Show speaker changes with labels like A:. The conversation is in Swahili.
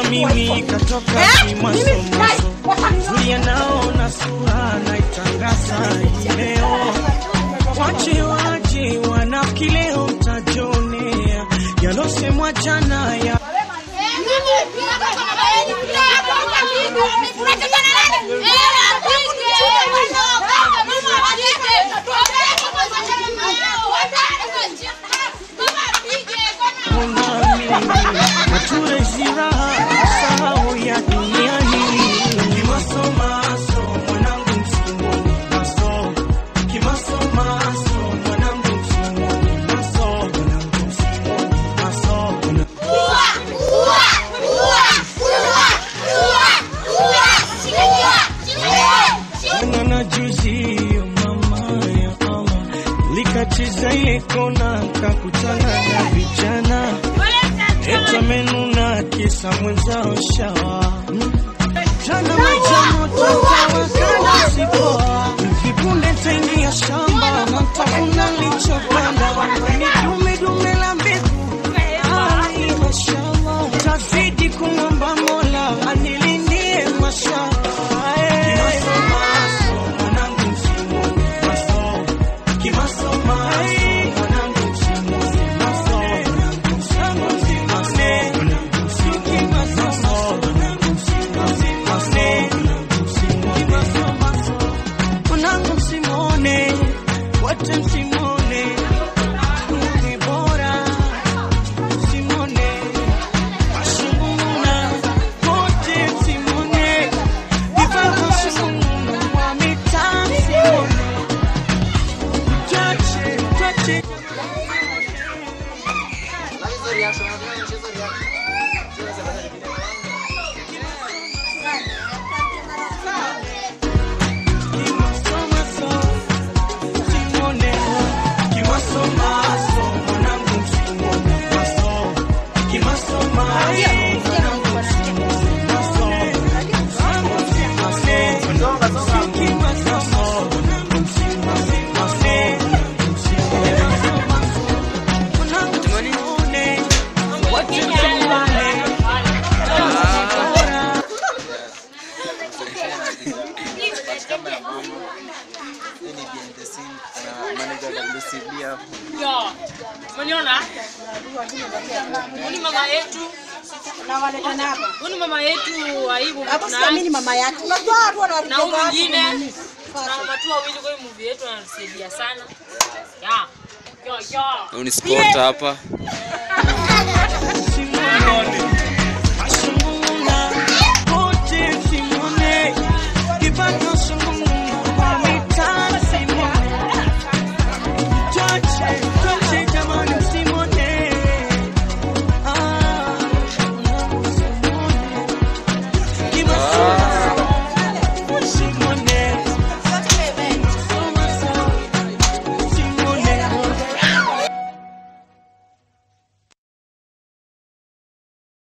A: mimi katoka kimasomaso Zulia naona sura naitangaza hii leo wache waje wanafiki leo mtajionea yalosemwa jana ya Nature ziraha sahau ya dunia hii kimasomaso mwanangu msimoni maso kimasomaso mwanangu msimoni maso mwanangu msimoni maso Jana na juzi yo mama ya Allah likacheza ile kona kakutana na vijana Eta menuna kisa mwenzao shawa Jana maja moto tawakana sipoa Vipunde taingia shamba na tafuna lichopanda Ni dume dume la mbegu Ai mashallah Tazidi kumwomba mola anilindie mashallah Kimasomaso mwanangu msimoni maso Kimasomaso mwanangu msimoni maso Mwanangu msimoni maso Mwanangu msimoni maso Mwanangu msimoni maso Mwanangu msimoni maso Mwanangu msimone wote msimone ni bora msimone mashunguna wote msimone vivako msimuna wa mitaa msimone chache chache
B: Yo, umeniona? Huyu ni mama yetu. Huyu ni mama yetu aibu
C: Mimi mama yake. Unajua watu
B: na huyu
C: wanarudia
B: mwingine na watu wawili kwa hii movie yetu wanatusaidia sana. Ya. Yo yo.
D: Huyu ni sport hapa.